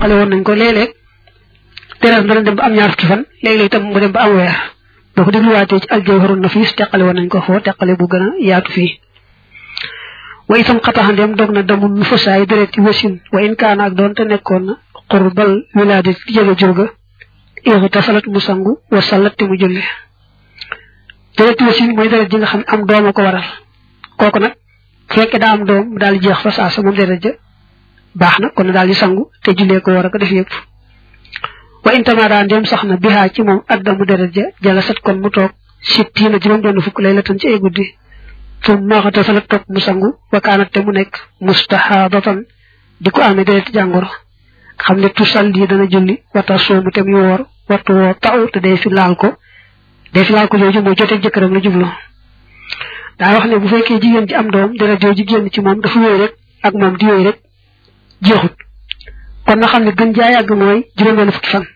teqale woon nañ ko léeg-léeg deret dana dem ba am ñaar fukki fan léeg-léeg itam mu dem ba am weer boo ko dégluwaatee ci aljawharun nafis teqale woon nañ ko foo teqale bu gën a yaatu fii wa itam xataxandeem dog na damul nu fasaay deret ci wasin wa in kaana ak doon te nekkoon na qurbal wilaade ci jege jurga ixi tasalat mu sangu wa salat te mu julli deret wasin mooy deret ji nga xam ne am doom a ko waral kooku nag fekke daa am doom mu daal di jeex fa saa sa moom deret ja baax na kon daal di sangu te jullee ko war a ko def yëpp wa intama daan dem sax na bihaa ci moom addamu deret ja jala sat kon mu toog sittiina juróom benn fukk lay la tan ci ay guddi fu maaxata sa la toog mu sangu wakaanat te mu nekk mustahaadatan di ko amee deret jàngoro xam ne tusal lii dana julli wata soomu te muy woor wattu woo taw te day fi laal ko day fi laal ko jooju mooy joteeg jëkkëram la jublu daa wax ne bu fekkee jigéen ji am doom deret jooju génn ci moom dafa wéy rek ak moom di wéy rek jeexut kon na xam ne gën jaa yàgg mooy juróom-benn fukki fan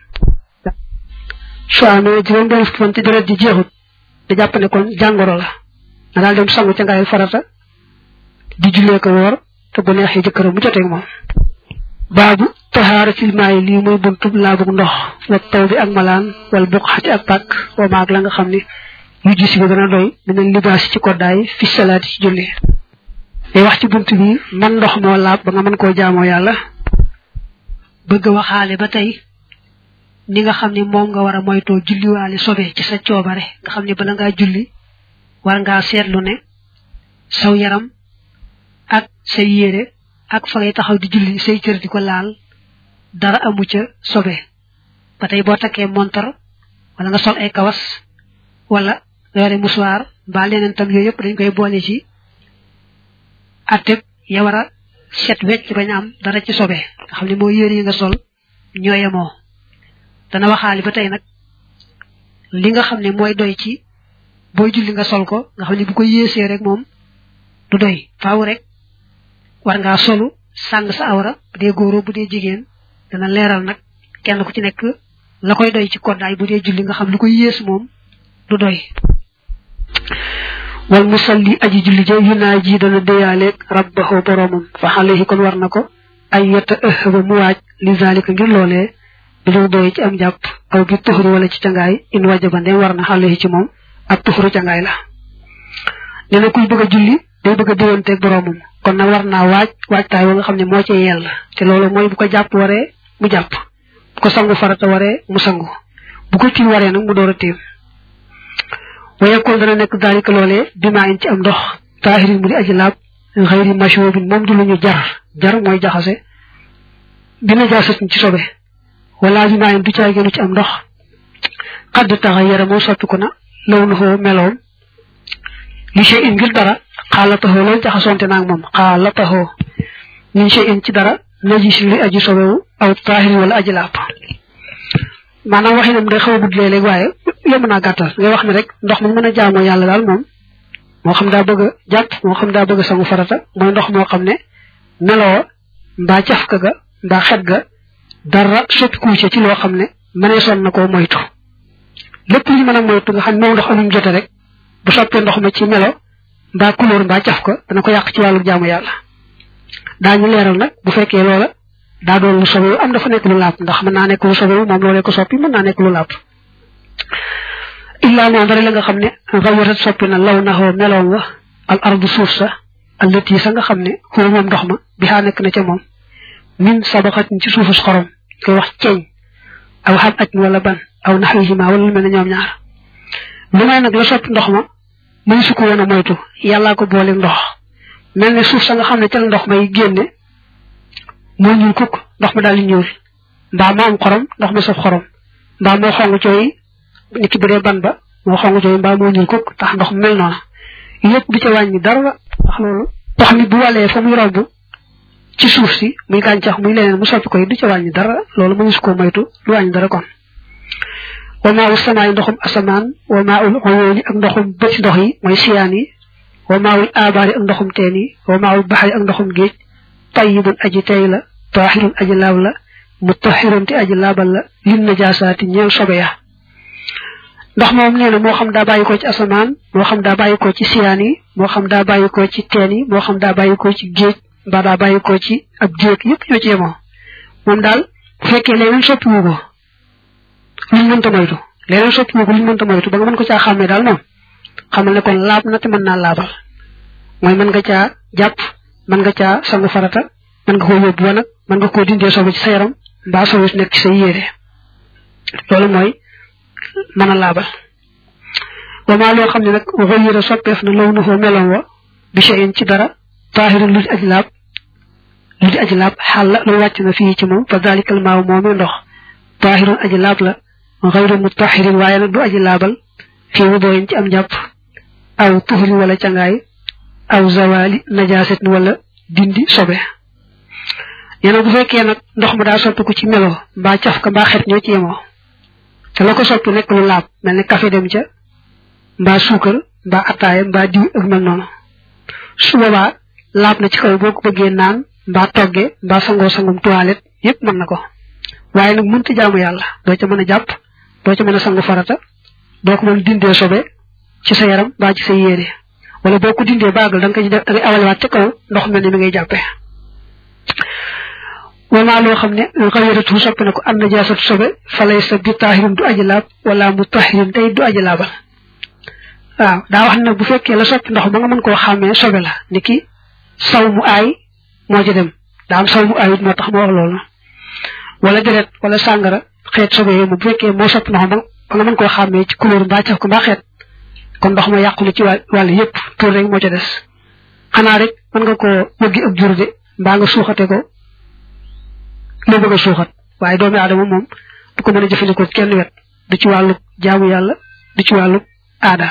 su amee juróom-benn fukki fan te deret ji jeexut da jàpp ne kon jàngoro la na daal dem sangu ca ngaay farata di jullee ko woor te bu neexee jëkkëram mu joteeg moom baabu taxaara fil maay lii muy buntub laabug ndox wa taw bi ak malaan wala buqxati ak pàkk wa maag la nga xam ne yu gis bi dana doy dinañ libaas ci koddaay fi salaati ci julli day wax ci bunt bi man ndox moo laab ba nga mën koo jaamoo yàlla bëgg waxaale ba tey ni nga xam ne moom nga war a moytoo julliwaale sobe ci sa coobare nga xam ne bala ngaa julli war ngaa seetlu ne saw yaram ak say yére ak fa ngay taxaw di julli say cër di ko laal dara amu ca sobe ba tey boo takkee montar wala nga sol ay kawas wala nga yore musuwaar mbaa leneen tam yooyu yëpp dañ koy boole ci atteb ya war a set wecc bañ am dara ci sobe nga xam ne moo yére yi nga sol ñoo yemoo dana waxaali ba tey nag li nga xam ne mooy doy ci booy julli nga sol ko nga xam ne bu ko yéesee rek moom du doy faaw rek war ngaa solu sàng sa awra bu dee góoro bu dee jigéen dana leeral nag kenn ku ci nekk la koy doy ci koddaay bu dee julli nga xam lu ko yées moom du doy wal musalli aji julli ja yu naa ji dana déyaaleeg rabbahu boromam fa alayhi kon war na ko ay yetta ëhba mu waaj li zalika ngir loolee bi lu doy ci am jàpp aw bi tuxuri wala ci cangaay in wajaba ndem war na alayhi ci moom ak tuxuru cangaay la nee na kuy bëgg a julli day bëgg a diwanteeg boromam kon na war naa waaj waajtaay wa nga xam ne moo ci yell te loolu mooy bu ko jàpp waree mu jàpp bu ko sangu farata waree mu sangu bu ko tiim waree nag mu door a tiim wayekoon dana nekk daalika loolee bimaa in ci am ndox taahirin mu di aji laab xëyri mashobin moom du lu ñu jar jar mooy jaxase bi najaasatin ci sobe wala bimaa in du caay gënu ci am ndox xadd taxa yara moom soppiku na law na xoo meloom li shay in ngir dara xaalataxoo loolu jaxasonte naag moom xaalataxoo min shay in ci dara najisin li aji sobewu aw taahirin wala aji laab maanaam waxinam day xaw a gudd léeg-léeg waaye yomb naa gàttal ngay wax ne rek ndox mi mën a jaamoo yàlla daal moom moo xam daa bëgg a jàpp moo xam daa bëgg a sangu farata mooy ndox moo xam ne meloo mbaa cafka ga mbaa xet ga dara soppikuwu ci loo xam ne mënee son na koo moytu lépp lu ñu mën a moytu nga xam ne moom ndox amuñ jote rek bu soppee ndox ma ci melo mbaa couleur mbaa cafka dana ko yàq ci wàllu jaamu yàlla daañu leeral nag bu fekkee loola daa doon lu sobewu am dafa nekk lu laab ndax mën naa nekk lu sobewu moom loolee ko soppi mën naa nekk lu laab illaa moom dara la nga xam ne rawatat soppi na law naxoo meloon wa al ardu suuf sa allati sa nga xam ne xoo moom ndox ma bi xaa nekk na ca moom min sabaxatin ci suufus xorom koy wax ceeñ aw xam aj wala ban aw naxwihima wala lu mel ne ñoom ñaar lu may nag la soppi ndox ma muy su ko woon a moytu yàllaa ko boole ndox mel ne suuf sa nga xam ne ca la ndox may génne moo ñuul kukk ndox ma daal di ñuul mbaa moo am xorom ndox ma saf xorom mbaa moo xong cooy nit ki bu dee ban ba moo xong cooy mbaa moo ñuul kukk tax ndox mel noona yépp du ca wàññi dara ndax loolu ndox mi bu walee fa muy romb ci suuf si muy gàncax muy leneen mu soppi koy du ca wàññi dara loolu mënu su ko moytu du wàññi dara kon wa maa ul samaay ndoxum asamaan wa maa ul xoyooni ak ndoxum bëti ndox yi mooy siyaan yi wa maa ul aabaari ak ndoxum teen yi wa maa ul baxari ak ndoxum géej tayyibun aji tey la taahirun aji laab la mutahirun te aji laabal la lin najaasaati ñeel sobe ya ndox moom nee na moo xam daa bàyyi ko ci asamaan moo xam daa bàyyi ko ci siyaan yi moo xam daa bàyyi ko ci teen yi moo xam daa bàyyi ko ci géej mbaa daa bàyyi ko ci ab géej yëpp ñoo ci yemoo moom daal bu fekkee leneen soppiwu ko luñ mënta moytu leneen soppiwu ko luñ mënta moytu ba nga mën ko caa xàmmee daal moom xamal ne kon laab na te mën naa laabal mooy mën nga caa jàpp mën nga caa sangu farata mën nga koo yóbbu wanag mën nga koo dindee sobe ci sa yaram mbaa sobe si nekk ci sa yére loolu mooy mën a laabal wamaa loo xam ne nag xëyira soppeef na law na foo meloon wa bi shay'in ci dara taahiru lu di aj laab lu di aji laab xaal la lu wàcc na fii ci moom fa dalikal maaw moomee ndox taahirun aji laab la xayru mutahirin waaye nag du aji laabal fii wu dooyin ci am jàpp aw tuhrin wala cangaay aw zawali najaasatin wala dindi sobe yéen bu fekkee nag ndox ma daa soppiku ci melo mbaa caf ka mbaa xet ñoo ci yemoo te la ko soppi nekk lu laab mel ne café dem ca mbaa suukar mbaa attaaya mbaa diw ak mel noonu su boobaa laab na ci kaw boo ko bëggee naan mbaa togge mbaa sangoo sangum toilette yépp mën na ko waaye nag mënta jaamu yàlla doo ca mën a jàpp doo ca mën a sangu farata doo ko mën dindee sobe ci sa yaram mbaa ci sa yére wala boo ko dindee baagal da nga koy def da ngay awalewaat ca kaw ndox mel ni mi ngay jàppee wama loo xam ne xawiratu soppi na ko an najaasatu sobe falay sa bi taahirin du aji laab wala mu tahirin tey du aji laabal waaw daa wax nag bu fekkee la soppi ndox ba nga mën koo xàmmee sobe la ni ki saw mu aay moo ci dem daa am saw mu aayut moo tax ma wax loolu wala deret wala sàngara xeet sobe yooyu bu fekkee moo soppi ndox ba nga mën koo xàmmee ci couleur mbaa caf ko mbaa xeet kon ndox ma yàqu na ci wàll yépp tur rek moo ca des xanaa rek mën nga koo wëggi ak jur de mbaa nga suuxate ko loo bëgg a suuxat waaye doomi aadama moom du ko mën a jëfandikoo kenn wet du ci wàllu jaamu yàlla du ci wàllu aada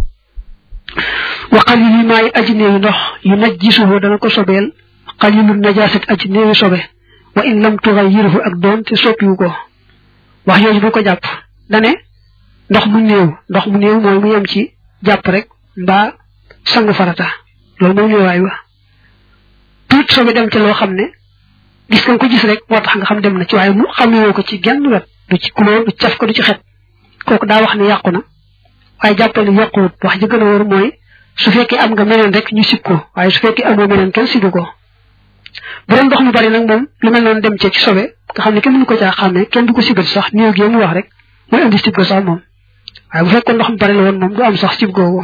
wa qalil yi maay aji néewi ndox yu naj jisuhu dana ko sobeel qalilu najaasit aji néewi sobe wa in lam tughayyiruhu ak doon te soppiwu ko wax yooyu bu ko jàpp dane ndox mu néew ndox mu néew mooy mu yem ci jàpp rek mbaa sangu farata loolu mooy néewaay wa tuut sobe dem ci loo xam ne gis nga ko gis rek moo tax nga xam dem na ci waaye mu xamewoo ko ci genn wet du ci couleur du caf ko du ci xet kooku daa wax ne yàqu na waaye jàppal ni yàquwut wax ji gën a wóor mooy su fekkee am nga meneen rek ñu sib ko waaye su fekkee amoo meneen kenn sibu ko bu doon ndox mu bari nag moom lu mel noonu dem cee ci sobe nga xam ne kenn mënu ko caa xàmmee kenn du ko sibat sax néew gi mu wax rek mooy indi sib ko sax moom waaye bu fekkoon ndox mu bari la woon moom du am sax sib googu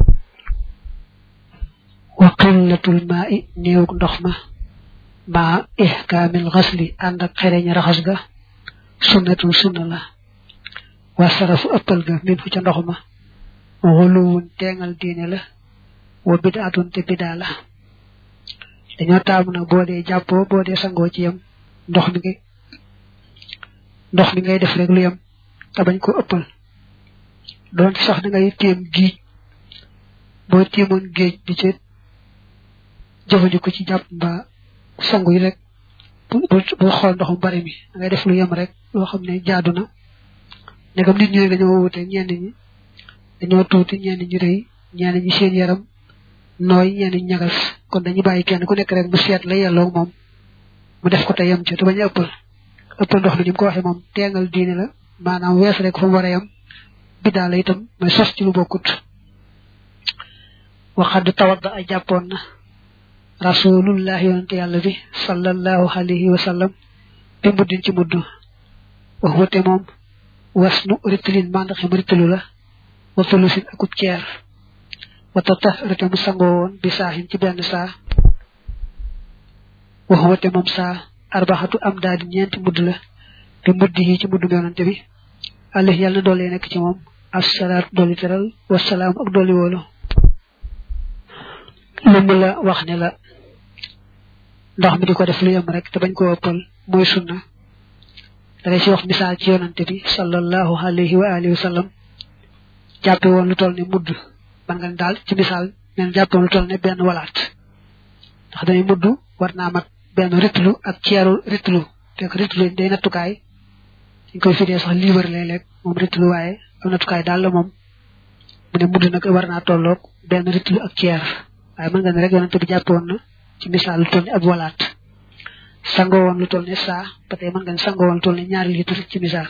wa qillatul maa'i néew ndox ma maa ihkaamil xasli ànd ak xereñ raxas ga sunnatu sunna la wa sarafu ëppal ga min fu ca ndox ma xuluwun teengal diine la wa bidaatun te bidaa la dañoo taamu nag boo dee jàppoo boo dee sangoo ci yem ndox mi ngay ndox mi ngay def rek lu yem te bañ ko ëppal doon sax da ngay téem géej boo téemoon géej di ci jëfandikoo ci jàpp mbaa sangu yi rek bu bu xool ndox mu bari mi da ngay def lu yem rek loo xam ne jaadu na ndegam nit ñi dañoo wute ñenn ñi dañoo tuuti ñenn ñi rëy ñenn ñi seen yaram nooy ñenn ñi ñagas kon dañuy bàyyi kenn ku nekk rek mu seet la yelloo moom mu def ko te yem ci te bañ a ëppal ëppal ndox mi ni mu ko waxee moom teengal diine la maanaam wees rek fa mu war a yem biddaa la itam mooy sos ci lu bokkut waxad tawadda ay jàppoon na rasulullah yonante yàlla bi sallallahu alayhi wa sallam bi muddin ci mudd wax wate moom was nu ritlin mandaxim ritlu la wa tulusin akub ceer wata tax rete mu sangoo woon bi saaxin ci benn saa wax wate moom saa arbaxatu am daal di ñeenti mudd la bi mudd yi ci mudd yonante bi allah yàlla na doole nekk ci moom assalaatu dooli teral wasalaam ak dooli woolu lu mu la wax ne la ndox mi di ko def lu yem rek te bañ koo ëppal mooy sunna da ngay si wax misaal ci yonante bi sallallahu alayhi wa alihi wa sallam jàppe woon lu toll ne mudd man nga daal ci misaal neen jàppe woon lu toll ne benn walaat ndax dañuy mudd war naa mat benn ritlu ak ceeru ritlu fekk ritlu day nattukaay dañ koy fidee sax liibar léeg-léeg moom ritlu waaye am nattukaay daal la moom mu ne mudd nag war naa tolloog benn ritlu ak ceer waaye mën nga ne rek yonante bi jàppe woon na ci misaal lu toll ne ab walaat sangoo woon lu toll ne saa ba tey mën nga ne sangoo woon lu toll ne ñaari litre ci misaal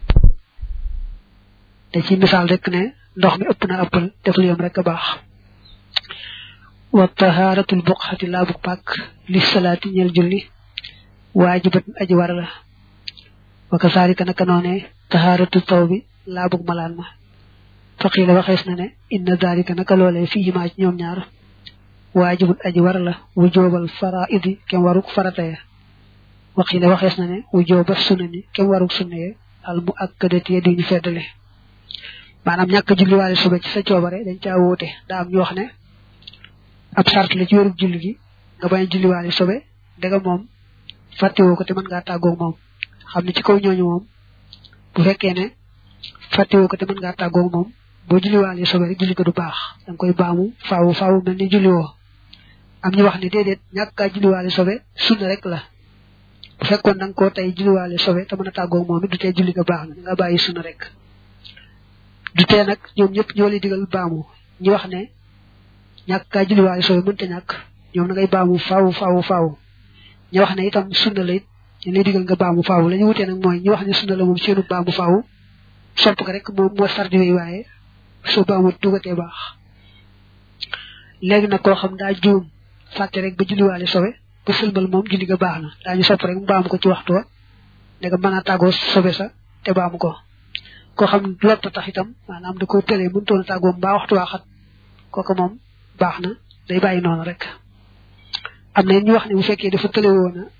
te ci misaal rek ne ndox mi ëpp na ëppal def lu yem rek a baax wa tahaaratul buqxati laabu pàkk li salaati ñeel julli waajibat aji war la wa kasaalika naka noone tahaaratu taw bi laabug malaan ma faqiila waxees na ne inna daalika naka loolee fii himaa ci ñoom ñaar waajibul aji war la wu joobal faraidi kem waruk farata ya waqiila waxees na ne wu jooba sunna ni kem waruk sunna ya al mu akkadati di ñu feddale maanaam ñàkk julliwaale suba ci sa coobare dañ caa wóote daa am ñu wax ne ab sart la ci wérug julli gi nga bañ a julliwaale sobe dega moom fàttewoo ko te mën ngaa tàggoog moom xam ne ci kaw ñooñu moom bu fekkee ne fàttewoo ko te mën ngaa tàggoog moom boo julliwaale sobe rek julli ko du baax danga koy baamu faawu faawu mel ni julliwoo am ñu wax ne déedéet ñàkk kaa julliwaale sobe sunna rek la bu fekkoon da nga koo tey julliwaale sobe te mën a tàggoog moom it du tee julli ko baax na nga bàyyi sunna rek du tee nag ñoom ñëpp ñoo lay digal baamu ñu wax ne ñàkk kaa julliwaale sobe mënta ñàkk ñoom na ngay baamu faawu faawu faawu ñu wax ne itam sunna la it ñu lay digal nga baamu faawu la ñu wutee nag mooy ñu wax ne sunna la moom seenu baamu faawu sopp ko rek moom moo sardi way waaye soo baamu dugatee baax léegi nag koo xam daa juum fàtte rek ba julliwaale sobe ba sëlmal moom julli ga baax na daañu sopp rek mu baamu ko ci waxtu wa ne nga mën a tàggoo sobe sa te baamu ko koo xam ne lotta tax itam maanaam da ko tëlee mënutoon a tàggoo mbaa waxtu waa xat kooku moom baax na day bàyyi noonu rek am na ñu wax ne bu fekkee dafa tële woon a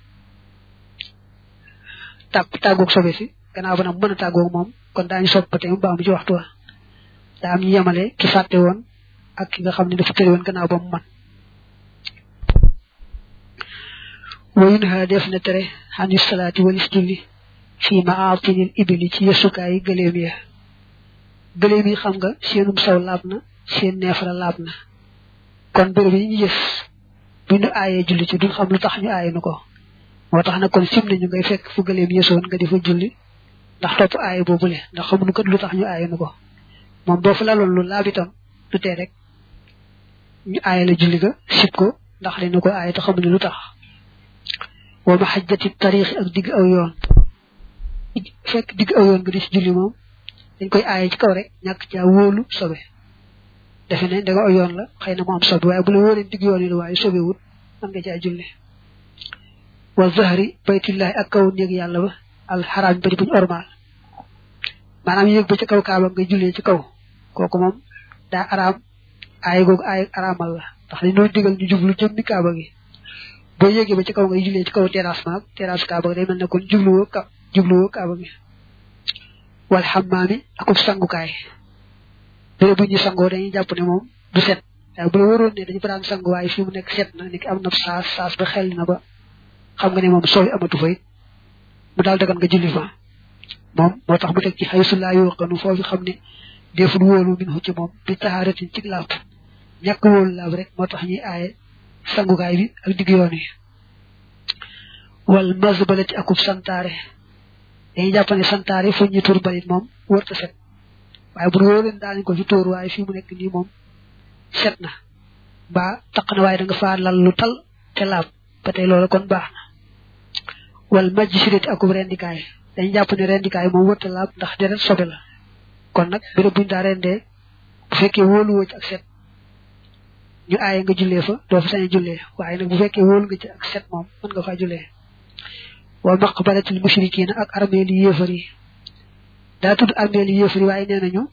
tàgg tàggoog sobe si gannaaw ba nag mën a tàggoog moom kon daañu sopp ba tey mu baamu ci waxtu wa daa am ñu yemale ki fàtte woon ak ki nga xam ne dafa tële woon gannaaw ba mu man wayun ha def na tere xani salaati walis julli fii maatinil ibili ci yesukaay gëléem ya gëléem yi xam nga seenum saw laab na seen neefara laab na kon béréb yi ñu gis bu ñu aayee julli ci duñ xam lu tax ñu aaye nu ko moo tax na kon sim nañu ngay fekk fu gëléem yesoon nga di fa julli ndax topp aaye boobule ndax xamuñu kat lu tax ñu aaye nu ko moom boo fa laloon lu laab itam du tee rek ñu aaye la julli ga sib ko ndax dañu ko aaye te xamuñu lu tax wa ma xajjati tariix ak digg aw yoon fekk digg aw yoon nga di ci julli moom dañ koy aaye ci kaw rek ñàkk caa wóolu sobe defe ne danga aw yoon la xëy na mu am sobe waaye bu la wóoree digg yoon yi la waaye sobe wut mën nga caa julli wa zahri baytullahi ak kaw néeg yàlla ba alxaraam bari buñu ormaal maanaam yéeg ba ci kaw kaaba nga jullee ci kaw kooku moom daa araam aaye googu aaye araamal la ndax li noo digal ñu jublu jëmmi kaaba gi boo yéegee ba ci kaw ngay jullee ci kaw terrasse maag terrasse kaaba gi day mel ne kon jubluwoo ka jubluwoo kaaba gi wal xammaami akub sangukaay béré bu ñu sangoo dañuy jàpp ne moom du set waaye bu la waroon ne dañu fa daan sangu waaye fii mu nekk set na ni ki am na saas saas ba xel na ba xam nga ne moom sooy amatu fa it mu daal dagan nga julli fa moom moo tax mu teg ci xay su laa yoqanu foofu xam ne deful wóolu min ci moom bi taxaaratin ci laab ñàkk wóolu laab rek moo tax ñuy aaye sangukaay bi ak digg yoon yi wal mazbalati akub santaare dañuy jàpp ne santaare fu ñu tur balit moom wërta set waaye bu wóor leen daanañ ko ci tóor waaye fii mu nekk nii moom set na ba taq na waaye da nga faa lal lu tal te laab ba tey loolu kon baax na wal majj sirati akub rendikaay dañuy jàpp ne rendikaay moom wërta laab ndax deret sobe la kon nag béréb buñu daa rendee bu fekkee wóoluwoo ci ak set ñu aaye nga jullee fa doo fa sañ a jullee waaye nag bu fekkee wóolu nga ci ak set moom mën nga faa jullee wa maqbaratil mushrikiina ak armeel yi yéefar yi daa tudd armeel yi yéefar yi waaye nee nañu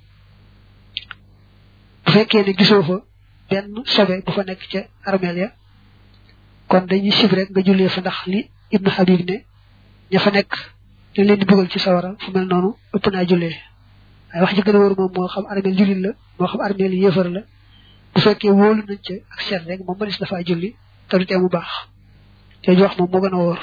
bu fekkee ne gisoo fa benn sobe bu fa nekk ca armeel ya kon dañuy sib rek nga jullee fa ndax li ibnu habib ne ña fa nekk dañ leen di bëggal ci sawara fu mel noonu ëpp naa jullee waaye wax ji gën a wóor moom moo xam armeel jullit la moo xam armeel yi yéefar la bu fekkee wóolu nañ ca ak seet rek moom mënees dafaa julli te du tee mu baax jooju wax moom moo gën a wóor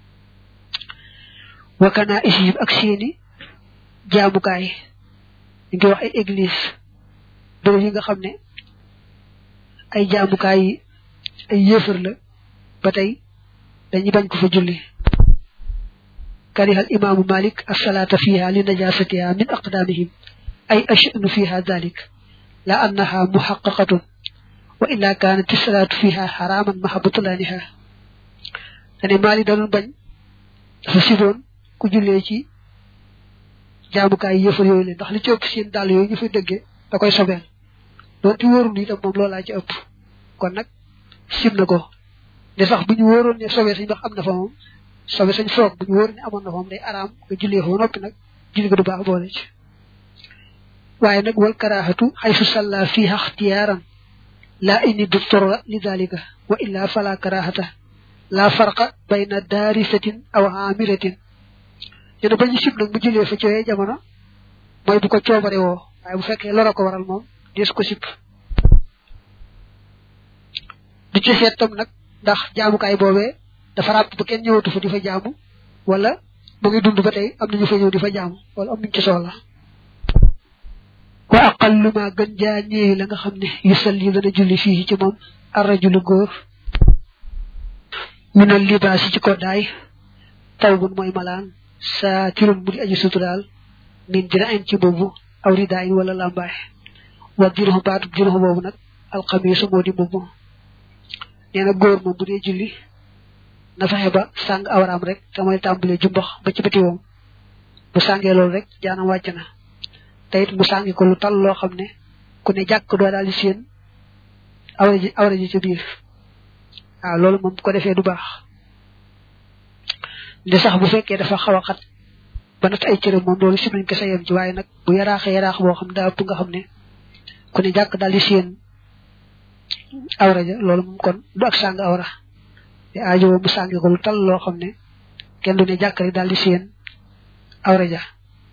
wakkanaa isib ak seeni jaamukaay ñu ngi wax ay église bërëb yi nga xam ne ay jaamukaay yi ay yéefar la ba tey dañuy bañ ko fa julli karihal imaamu malik asalaata fiha li najasatiha min aqdamihim ay ashanu fiha dalik la annaha muhaqqaqatun wa illa kanat as-salatu fiha haraman mahabbatulaniha dane mali da doon bañ dafa siboon ku jullee ci jaamukaay yëfar yooyu leen ndax li ci ëpp seen dàll yooyu ñu fay dëggee da koy sobeel doonte wóorul itam moom loolaa ci ëpp kon nag sib na ko de sax bu ñu wóoroon ne sobee sañ ndax am na fa moom sobe sañ foog bu ñu wóor ne amoon na moom day araam nga jullee fa noppi nag julli ga du baax boole ci waaye nag wal karaahatu xaysu salla fiha ixtiyaaran laa inni du torra li dalika wa illa fala karaahata la farqa bayna daarisatin aw amiratin ñu ne ba ñu sib nag mu jullee fa ci yooyee jamono mooy bu ko coobare woo waaye bu fekkee loro ko waral moom dees ko sib du ci seet tam nag ndax jaamukaay boobee dafa ràpp ba kenn ñëwatu fa di fa jaamu wala mu ngi dund ba tey am nañu fa ñëw di fa jaamu wala am nañu ci soxla wa aqallu ma gën jaa ñeewi la nga xam ne yu salli dana julli fii ci moom arrajulu góor minal libaasi ci koddaay tawbun mooy malaan saa tirum mu di aji suturaal min dina en ci boobu aw ridaayin wala lambaay wa diruxu baatu diruxu boobu nag alxamiisu moo di mbubb nee na góor moom bu dee julli na fexe ba sàng awraam rek te mooy tàmbalee jumbax ba ci bëti woom bu sàngee loolu rek jaanam wàcc na te it mu sàngi ko lu tal loo xam ne ku ne jàkk doo daal di séen awra ji awra ji ci biir waaw loolu moom bu ko defee du baax de sax bu fekkee dafa xaw a xat ba nat ay cëram moom loolu si nañ ko sa yem ci waaye nag bu yaraaxee yaraax boo xam daa ëpp nga xam ne ku ne jàkk daal di séen awra ja loolu moom kon du ak sàng awra te aajo mu sàngi ko lu tal loo xam ne kenn du ne jàkk rek daal di séen awra ja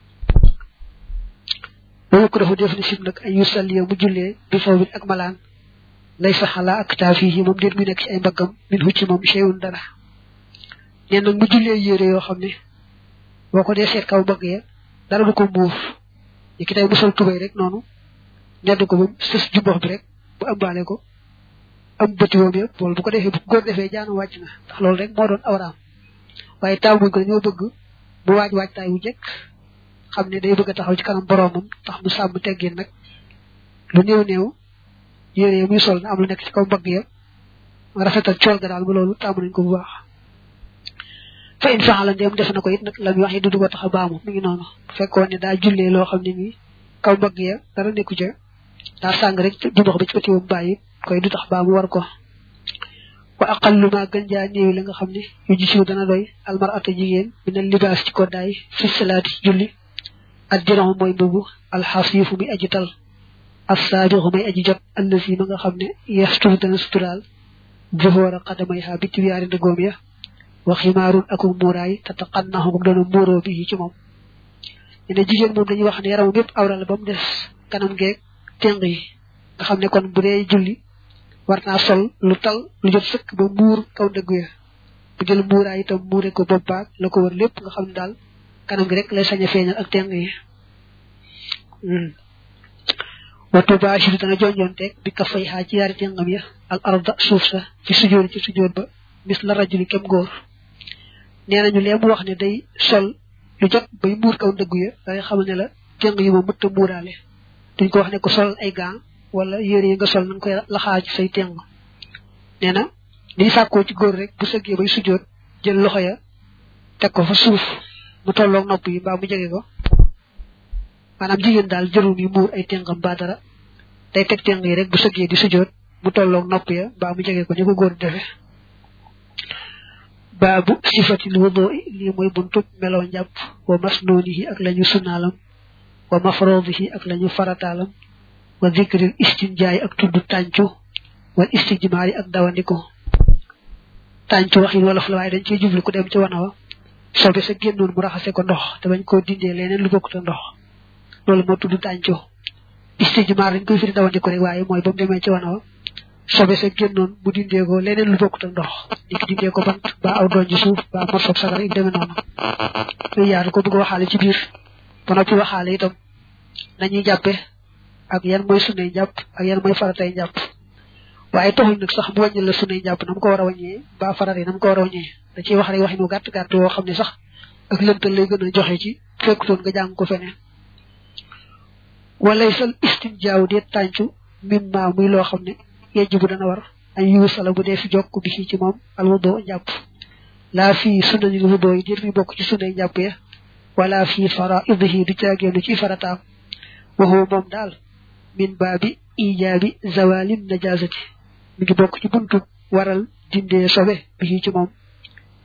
loolu ko dafa def ni sib nag ay yusalli mu jullee bi faw bi ak malaan lay saxala ak taafi yi moom déet muy nekk ci ay mbaggam min hucci moom cheyun dara nee nag mu jullee yére yoo xam ne boo ko dee seet kaw mbagg ya dara du ko muur yi ki tey mu sol tubay rek noonu ñedd ko ba sës jumbox bi rek bu ëmbaale ko am bëti woom yëpp loolu bu ko defee bu góor defee jaanu wàcc na ndax loolu rek moo doon awraam waaye taaw buñ ko dañoo bëgg mu waaj waajtaay wu jëkk xam ne day bëgg a taxaw ci kanam boroomam tax mu sàmm teggin nag lu néew néew yére yi muy sol na am lu nekk ci kaw mbagg ya rafetal cool ga daal ba loolu tàmm nañ ko bu baax fa in faxala ndéem def na ko it nag la muy wax yi du ko tax a baamu mi ngi noonu bu fekkoon ne daa jullee loo xam ne nii kaw mbagg ya dara nekku ca daa sàng rek jumbax ba ci bëti woom bàyyi koy du tax baamu war ko wa aqallu ma gën jaa néew la nga xam ne yu ji siw dana doy almarata jigéen minal libaas ci koddaay fi salaati julli ak diron mooy mbubu alxasiifu muy aji tal assaabiqu may aji jot allasi ma nga xam ne yasturu dana suturaal zuhóora xadamay xaa bitti wiyaari ndëgoom ya wa ximaarun aku muuraay te taqannaxu moom doona muuroo bi ci moom ñu ne jigéen moom dañuy wax ne yaramam yépp awra la ba mu des kanam geeg téng yi nga xam ne kon bu dee julli war naa sol lu tal lu jot sëkk ba muur kaw ndëggu ya bu jël muuraay itam muure ko bopp baag la ko wër lépp nga xam ne daal kanam gi rek lay sañ a feeñal ak téng yi watu baashiru dana jonjonteeg bi ka fay xaa ci yaari téngam ya al arda suuf sa ci sujjóot ci sujjóot ba mis la rajuli kem góor nee nañu lee mu wax ne day sol lu jot bay muur kaw ndëggu ya dangay xamal ne la téng yi moom mëtta muuraale duñ ko wax ne ko sol ay gants wala yére yi nga sol na nga koy laxaa ci say téng nee na liy sàkkoo ci góor rek bu sëggee bay sujjóot jël loxo ya teg ko fa suuf mu tolloog nopp yi mbaa mu jege ko maanaam jigéen daal jërul yi muur ay téngam ba dara day teg téng yi rek bu sëggee di sujjóot mu tolloog nopp ya mbaa mu jege ko ni ko góor defe baabu sifatil wudu lii mooy buntu meloo njàpp wa masnoonihi ak lañu sunnaalam wa mafroodihi ak lañu farataalam wa zikril istinjaay ak tudd tàncu wal istijmaari ak dawandiko tàncu waxin wolof la waaye dañ ciy jublu ku dem ci wana wa sobe sa génnoon mu raxase ko ndox te bañ koo dindee leneen lu bokkut a ndox loolu moo tudd tàncu istijmaar dañ koy firi dawandiko rek waaye mooy ba mu demee ci wana wa sobe sa génnoon mu dindee ko leneen lu bokkut a ndox ni ki dindee ko bant ba aw doon ci suuf ba morsob sagar yu demee noonu yooyu yaatu ko bëgg waxaale ci biir ba noppi waxaale itam nañuy jàppe ak yan mooy sunnay njàpp ak yan mooy faratay njàpp waaye taxul nag sax mu wàññi la sunnay njàpp na mu ko war a wàññee ba farat yi na mu ko war a wàññee da ciy wax rek waxinu gàtt gàtt woo xam ne sax ak lëntal lay gën a joxe ci fekkutoon nga jàng ko feneen walay sal istinjaaw dee tàncu mim ma muy loo xam ne yejj bu dana war ay yuusala bu dee fi jokk bi ci moom al wudo njàpp laa fii sunnanil wudo yi déet mi bokk ci sunnay njàpp ya wala fii faraidihi du caageenu ci farataam waxoo moom daal min baabi ijaabi zawalin najasati mi ngi bokk ci buntu waral dindee sobe bi ci moom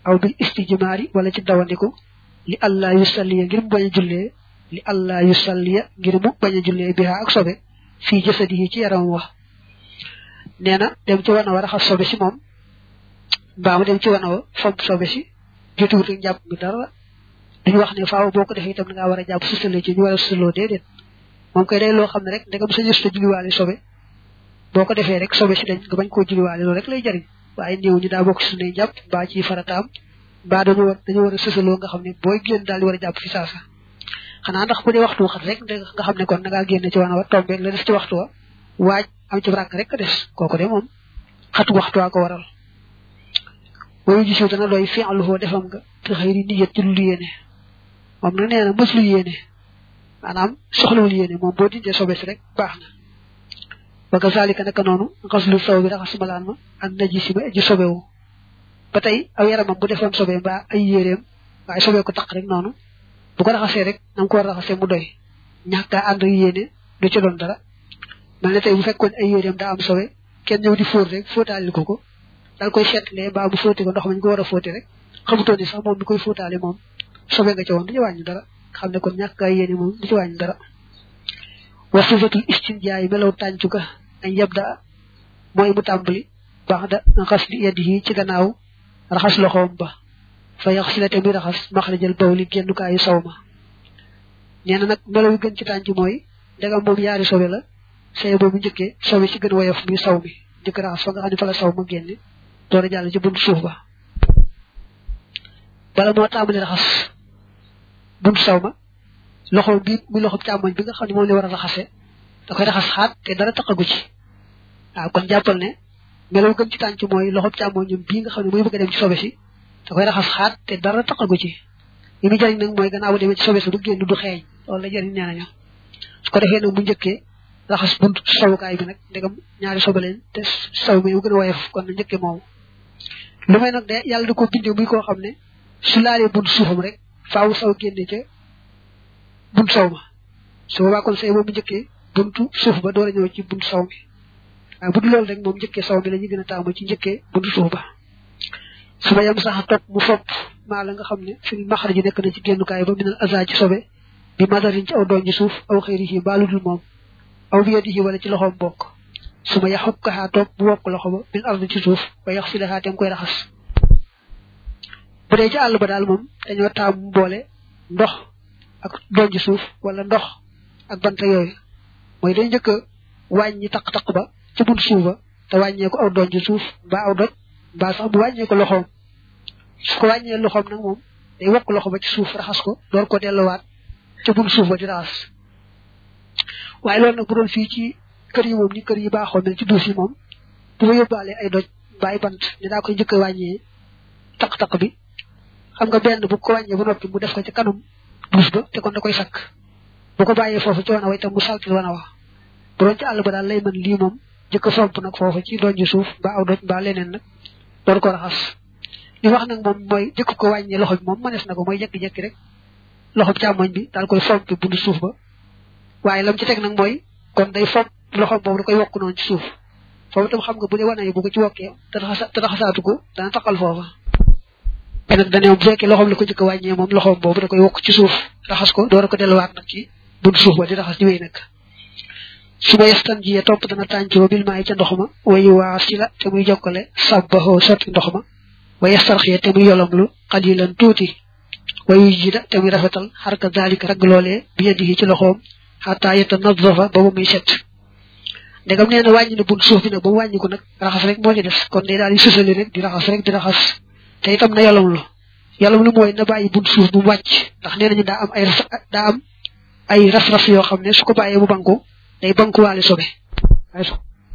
aw bil istijmaari wala ci dawandiku li allah yusalliya ngir mu bañ a jullee li allah yusalliya ngir mu bañ a jullee biha ak sobe fii jasadihi ci yaram wax nee na dem ci wana wa raxas sobe si moom mbaa mu dem ci wana wa fomp sobe si jotuwut ak jàpp bi dara duñu wax ne faaw boo ko defee itam da ngaa war a jàpp susalee ci ñu war a susaloo déedéet moom koy day loo xam ne rek ndegam sa ñës ta julliwaale sobe boo ko defee rek sobe si dañ nga bañ koo julliwaale loolu rek lay jariñ waaye néew ñu daa bokk si suñuy jàpp mbaa ci farataam mbaa dañu war dañu war a susaloo nga xam ne booy génn daal di war a jàpp fi saasa xanaa ndax bu dee waxtu xat rek nga xam ne kon da ngaa génn ci wana wa tombeeg la des ci waxtu wa waaj am ci ràkk rek des kooku de moom xatu waxtu waa ko waral wayu ji siw dana doy fi'luhu defam nga te xëyri niyat ci lu yéene moom na nee na mës lu yéene maanaam soxlawul yéene moom boo dindee sobe si rek baax na wa kazalika naka noonu xaslu saw bi raxas malaan ma ak naji si ma aji sobewu ba tey aw yaramam bu defoon sobe mbaa ay yéreem waaye sobe ko taq rek noonu bu ko raxasee rek na nga ko war a raxasee mu doy ñàkkaa ànd ak yéene du ci doon dara mel ne tey bu fekkoon ay yéreem daa am sobe kenn ñëw di fóot rek fóotaali ko ko dal koy seetlee mbaa bu fóoti ko ndox mañ ko war a fóoti rek xamutoon ni sax moom mi koy fóotaale moom sobe nga ci woon du ci wàññi dara xam ne kon ñàkk ay yéene moom du ci wàññi dara wa sifatul istinjaay melaw tàncu ka añ yabda mooy mu tàmbali baax da xas li yadihi ci gannaaw raxas loxoom ba fa yax si la te muy raxas maxrajal bawli génnukaayu saw ma nee na nag melaw yu gën ci tànc mooy ndegam moom yaari sobe la say boobu njëkkee sobe si gën woyof muy saw mi njëkk raxas fa nga xam ne fa la saw ma génne door a jàll ci buntu suuf ba bala moo tàmbali raxas buntu saw ma loxo bi muy loxo càmmoñ bi nga xam ne moom la war a raxase da koy raxas xaat te dara taqagu ci waaw kon jàppal ne melaw gën ci tànc mooy loxo càmmoñam bii nga xam ne mooy bëgg a dem ci sobe si da koy raxas xaat te dara taqagu ci li muy jëriñ nag mooy gannaaw bu demee ci sobe si du génn du xeeñ loolu la jëriñ nee nañu su ko defee nag bu njëkkee raxas buntu sawukaay bi nag ndegam ñaari sobe leen te saw mi mu gën a woyof kon na njëkkee moomu lu may nag de yàlla da ko bindee muy koo xam ne su laalee buntu suufam rek faaw saw génne ca buntu saw ma su boobaa kon say boobu njëkkee buntu suuf ba door a ñëw ci buntu saw mi waaye bu dul loolu rek moom njëkkee saw mi la ñu gën a taamu ci njëkkee buntu suuf ba su ma yem sax topp mu fopp maa la nga xam ne fi maxar ji nekk na ci génnukaay ba minal aza ci sobe bi madarin ci aw doon ji suuf aw xëyri yi mbaa lu dul moom aw bi yadihi wala ci loxoom bokk su ma yaxub kaxaa toog mu wokk loxo ba min ard ci suuf ba yax si laxaa tem koy raxas bu dee ci àll ba daal moom dañoo taamu boole ndox ak doon ji suuf wala ndox ak banta yooyu mooy dañ njëkk a wàññi taq-taq ba ci bunt suuf ba te wàññee ko aw doon ji suuf mbaa aw doj mbaa sax mu wàññee ko loxoom su ko wàññee loxoom nag moom day wokk loxo ba ci suuf raxas ko door ko delluwaat ca bunt suuf ba di raxas waaye loolu nag bu doon fii ci kër yi moom ni kër yi baaxoo mel ci duus yi moom bu ma yóbbaalee ay doj bàyyi bant ne daa koy njëkk a wàññee taq-taq bi xam nga benn bu ko wàññee ba noppi mu def ko ci kanam duus ba te kon da koy sakk bu ko bàyyee foofu ci wana wa itam mu saltil wana wa bu doon ci àll ba daal lay mën lii moom jëkk a fomp nag foofu ci doon ji suuf ba aw doj ba leneen nag door ko raxas li wax nag moom mooy jëkk ko wàññee loxo bi moom mënees na ko mooy jekki-jekki rek loxo bi càmmoñ bi daal koy fomp bundu suuf ba waaye lam ci teg nag mooy kon day fomp loxo boobu da koy wokk noonu ci suuf foofu itam xam nga bu dee wana yi bu ko ci wokkee te raxasaatu ko dana taqal foofa te nag dane bu fekkee loxoom la ko jëkk a wàññee moom loxoom boobu da koy wokk ci suuf raxas ko door a ko delluwaat nag ci buntu suuf ba di raxas di wéy nag su ma yestan jiyee topp dana tàncoo bil maa yi ca ndox ma wayu waa si la te muy jokkale sabbaxoo sotti ndox ma wa yestarxee te muy yolomlu xalilan tuuti wayu jida te muy rafetal xarka daalika ragg loolee bi yadihi ci loxoom xataa yetta nadafa ba ba muy set ndegam nee na wàññi na buntu suuf bi nag ba mu wàññi ko nag raxas rek moo ci des kon day daal di sësali rek di raxas rek di raxas te itam na yolomlu yolomlu mooy na bàyyi buntu suuf bu mu wàcc ndax nee nañu daa am ay daa am ay ras-ras yoo xam ne su ko bàyyee mu banku day bankuwaale sobe waaye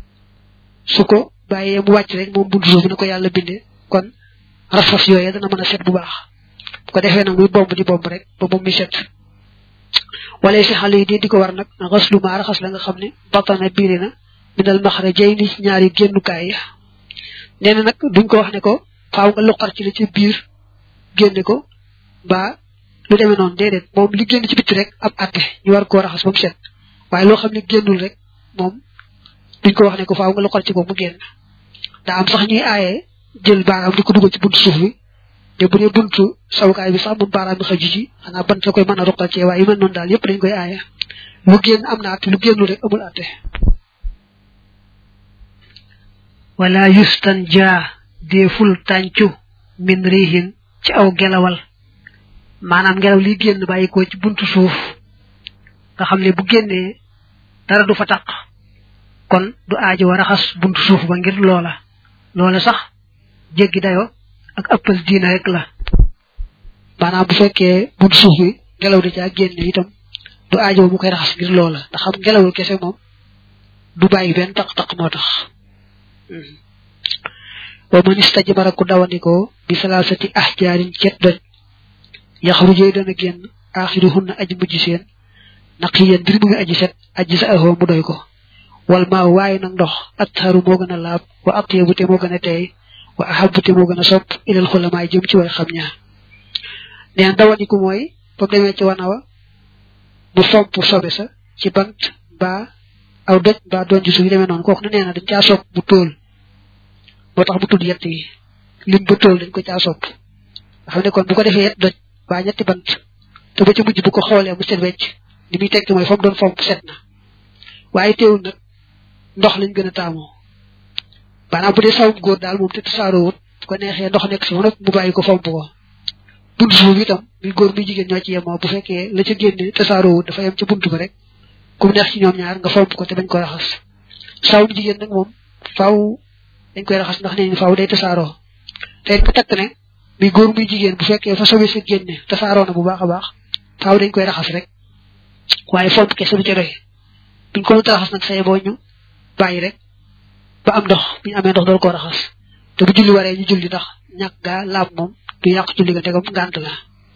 su ko bàyyee mu wàcc rek moom buntu suuf bi na ko yàlla bindee kon ras-ras yooyee dana mën a set bu baax bu ko defee nag muy bomb di bomb rek ba moom muy set wala si xale yi di di ko war nag xas lu maa raxas la nga xam ne batana biiri na minal maxara jay ni ñaari génnukaay ya nee na nag duñ ko wax ne ko faaw nga luqar ci li ci biir génne ko ba lu demee noonu déedéet moom li génn ci bitti rek ab atte ñu war koo raxas ba mu set waaye loo xam ne génnul rek moom duñ ko wax ne ko faaw nga luqar ci ko mu génn daa am sax ñuy aaye jël baaraam di ko dugal ci buntu suuf bi te bu dee buntu sawukaay bi sax bu baaraam bi xaju ci xanaa bant la koy mën a ruqal ci waaye yu mel noonu daal yëpp dañ koy aaya lu génn am na atte lu génnu rek amul atte wala yustan jaa deeful tàncu min rihin ci aw gelawal maanaam ngelaw li génn bàyyi ko ci buntu suuf nga xam ne bu génnee dara du fa taq kon du aajo war a xas buntu suuf ba ngir loola loola sax jéggi dayo ak ëppal diina rek la maanaam bu fekkee buntu suuf bi ngelaw di caa génne itam du aajo mu koy raxas ngir loola ndax xam ngelawul kese moom du bàyyi benn taq-taq moo tax wa man istajmara ku dawandikoo bi salaasati ahjaarin cet doj yaxrujee dana génn aaxiruhunna aji mujj seen naqiyan mbir mu ngi aji set aji sa ahoo mu doy ko wal maa waaye nag ndox atharu moo gën a laab wa atyabu te moo gën a teey wa ahabu te moo gën a sopp ilal xulamaay jëm ci way xam ña neen dawandiku mooy ba mu demee ci wanawa mu fomp sobe sa ci bant mbaa aw doj mbaa doon ji su yu demee noonu kooku ne nee na dañ caa sopp bu tóol moo tax mu tudd yett yi lim ba tóol dañ ko caa sopp nga xam ne kon bu ko defee yett doj mbaa ñetti bant te ba ci mujj bu ko xoolee mu set wecc li muy tekki mooy fa mu doon fomp set na waaye teewul nag ndox lañ gën a taamoo maanaam bu dee sawum góor daal moom te tasaaroo wut bu ko neexee ndox nekk si nag mu bàyyi ko fomp ko buntu suuf itam muy góor muy jigéen ñoo ci yemoo bu fekkee la ca génne tasaaroo wut dafa yem ca buntu ba rek ku mu neex ci ñoom ñaar nga fomp ko te bañ ko raxas sawum jigéen nag moom faaw dañ koy raxas ndax nee nañ faaw day tasaaroo te it ku takk ne muy góor muy jigéen bu fekkee fa sobe sa génne tasaaroo na bu baax a baax faaw dañ koy raxas rek waaye fomp kese du ca doy buñ ko raxas nag say boo ñu bàyyi rek ba am ndox bu ñu amee ndox dool koo raxas te bu julli waree ñu julli ndax ñàkk gaa laab moom du yàq julli ga tegam ngànt la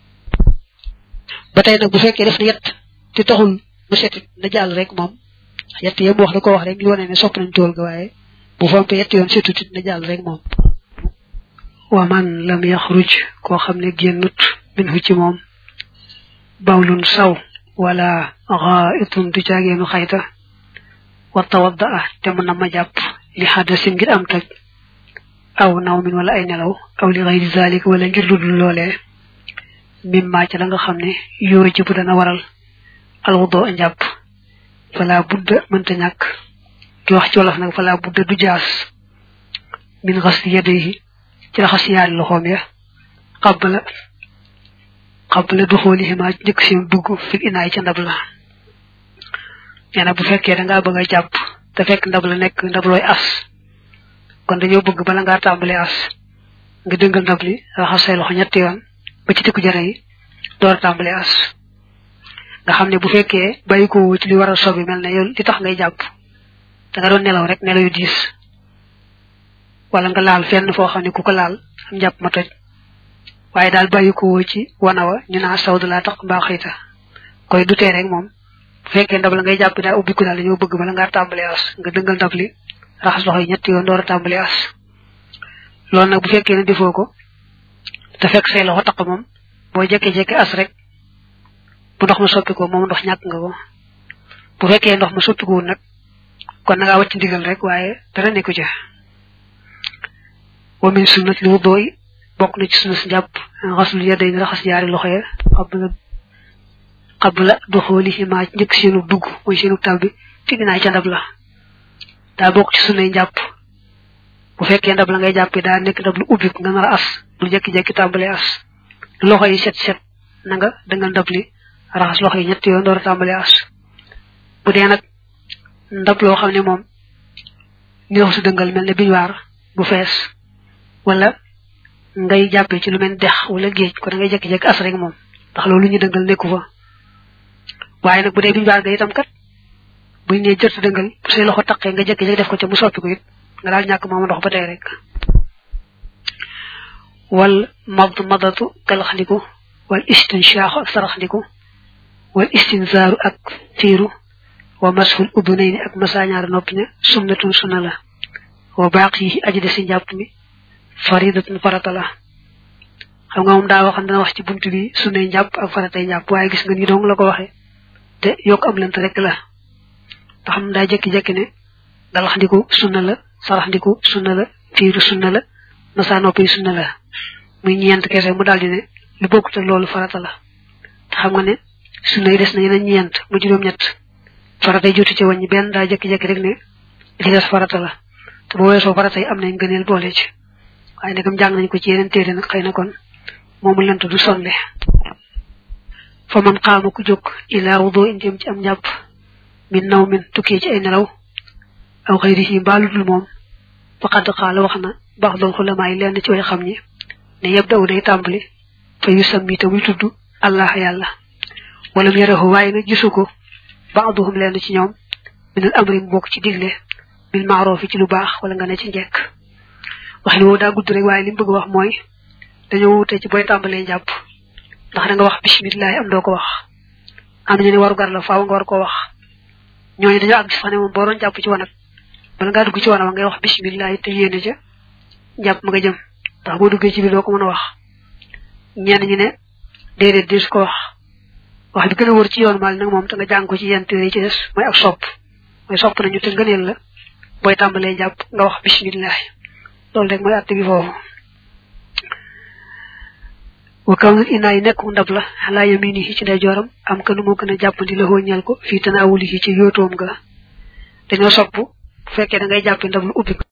ba tey nag bu fekkee def na yett te taxul mu setit na jàll rek moom yett yem wax da ko wax rek ñu wane ne sopp nañ tool ga waaye bu fompee yett yoon setut it na jàll rek moom wa man lam yaxruj koo xam ne génnut minhu ci moom bawlun saw wala xaitun du caageenu xayta wa tawadda a te mën na ma jàpp li xadasin ngir am toj aw naw min wala ay nelaw aw li xayri zalik wala ngir ludul loolee mim maa ca la nga xam ne yóoru ji bu dana waral alwudo a njàpp fala budda mënta ñàkk ki wax ci wolof nag fala budda du jaas min xas yadayhi ci raxas yaari loxoom ya qabla qabla du xoolihima njëkk seen dugg fi inaay ca ndab la nee na bu fekkee da ngaa bëgg a jàpp te fekk ndab la nekk ndab looy as kon dañoo bëgg bala ngaa tàmbalee as nga dëngal ndab li raxas say loxo ñetti yoon ba ci tikku jara yi door a tàmbalee as nga xam ne bu fekkee bàyyi ko ci li war a sobi mel ne yow li tax ngay jàpp da nga doon nelaw rek nelaw yu diis wala nga laal fenn foo xam ne ku ko laal am jàpp ma toj waaye daal bàyyi ko woo ci wanawa ñu naa saw laa tax mbaa xëyta koy du tee rek moom bu fekkee ndab la ngay jàpp daa ubbiku daal dañoo bëgg bala ngaa tàmbalee as nga dëngal ndab li raxas loxo yi ñetti yoon door a tàmbalee as loolu nag bu fekkee ne defoo ko te fekk say loxo taq moom boo jekke-jekke as rek bu ndox ma soppi ko moom ndox ñàkk nga ko bu fekkee ndox ma soppi ko nag kon na ngaa wacc ndigal rek waaye dara nekku ca wa min sunnati wudu bokk na ci sunna si njàpp xasul yaday ni raxas yaari loxo ya qabla qabla duxoolihima njëkk seenu dugg mooy seenu tabbi fi dinaay ca ndab la daa bokk ci sunnay njàpp bu fekkee ndab la ngay jàppi daa nekk ndab lu ubbi nga nar a as lu jekki-jekki tàmbalee as loxo yi set set na nga dangal ndab li raxas loxo yi ñetti yoon door a tàmbalee as bu dee nag ndab loo xam ne moom ni wax su dëngal mel ne biñuwaar bu fees wala ngay jàppee ci lu mel dex wala géej ko da ngay jekki-jekki as rek moom ndax loolu ñu dëngal nekku fa waaye nag bu dee biñuwaar ga itam kat buñ ne jërta dëngal bu say loxo taqee nga jekki-jekki def ko ca mu soppi ko it nga daal ñàkk moom ndox ba tey rek wal mad madatu galaxndiku wal istinshaaxu ak saraxndiku wal istinzaaru ak fiiru wa mashul udunayni ak masaañaar noppi ña sunnatun sunna la wa baaqi yi aji de si njàpp mi faridatun farata la xam nga moom daa waxan dana wax ci buntu bi sunnay njàpp ak faratay njàpp waaye gis nga ni dong la ko waxe te yokk am lent rek la ndax xam daa jekki-jekki ne galaxndiku sunna la saraxndiku sunna la fiiru sunna la masa noppi sunna la muy ñeent kese mu daldi ne lu bokkut ak loolu farata la te xam nga ne sunna yi des na yeneen ñeent mu juróom ñett farata yi jotu ci wàññi benn daa jekki-jekki rek ne li des farata la te bu weesoo farata yi am nañ gëneel boole ci waaye nagam jàng nañ ko ci yeneen téere nag xëy na kon moomu lent du sonle fa man xaama ku jóg ilaa wudo in jëm ci am njàpp min naw min tukkee ci ay nelaw aw xëyri yi mbaalu dul moom faqad xaala wax na baax doon xulamaa yi lenn ci way xam ñi ne yeb daw day tàmbali fa yu sammi te muy tudd allah yàlla wala mu yarahu waaye nag gisu ko baaduhum lenn ci ñoom minal amri mu bokk ci digle bil maaroofi ci lu baax wala nga ne ci njekk wax ni woo daa gudd rek waaye li mu bëgg wax mooy dañoo wute ci booy tàmbalee jàpp ndax da nga wax bisimilah am doo ko wax am nañu ne waru gar la faaw nga war koo wax ñooñu dañoo àgg sax ne moom boo doon jàpp ci wanag bala ngaa dugg ci wanag ngay wax bisimilah te yéene ca jàpp ma nga jëm ndax boo duggee ci biir doo ko mën a wax ñenn ñi ne déedéet dis ko wax wax bi gën a wër ci yoon maal nag moom te nga jàng ko ci yenn téere yi ci des mooy ak sopp mooy sopp nañu te ngëneel la booy tàmbalee jàpp nga wax bisimilah loolu rek mooy àtte bi foofu wa kaw nit inaa yi nekku ndab la xalaa yaminihi ci ndeyjooram am kanu moo gën a jàppandi la ñeel ko fii tanaawulihi ci yóotoom ga dañoo sopp bu fekkee da ngay jàppi ndab lu ubbi